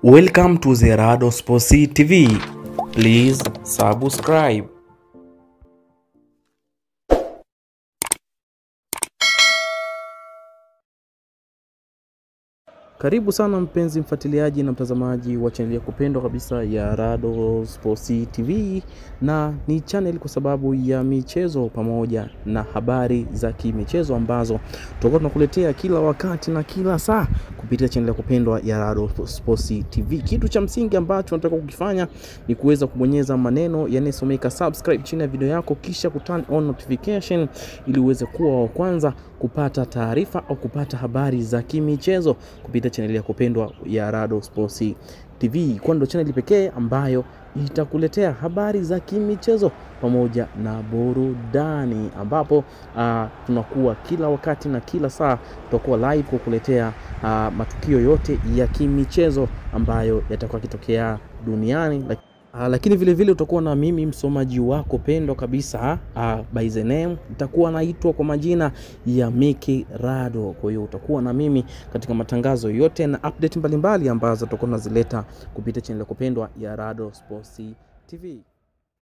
Welcome to the Rado Sports TV. Please subscribe. Karibu sana mpenzi mfuatiliaji na mtazamaji wa chaneli ya kupendwa kabisa ya Rado Sports TV, na ni channel kwa sababu ya michezo pamoja na habari za kimichezo ambazo tutakuwa tunakuletea kila wakati na kila saa kupitia chaneli ya kupendwa ya Rado Sports TV. Kitu cha msingi ambacho nataka kukifanya ni kuweza kubonyeza maneno yanayosomeka subscribe chini ya video yako, kisha kuturn on notification ili uweze kuwa wa kwanza kupata taarifa au kupata habari za kimichezo kupitia chaneli ya kupendwa ya Rado Sports TV, kwani ndio chaneli pekee ambayo itakuletea habari za kimichezo pamoja na burudani, ambapo uh, tunakuwa kila wakati na kila saa tutakuwa live kukuletea uh, matukio yote ya kimichezo ambayo yatakuwa yakitokea duniani Uh, lakini vile vile utakuwa na mimi msomaji wako pendwa kabisa uh, by the name itakuwa naitwa kwa majina ya Miki Rado. Kwa hiyo utakuwa na mimi katika matangazo yote na update mbalimbali ambazo tutakuwa tunazileta kupitia channel ya kupendwa ya Rado Sports TV.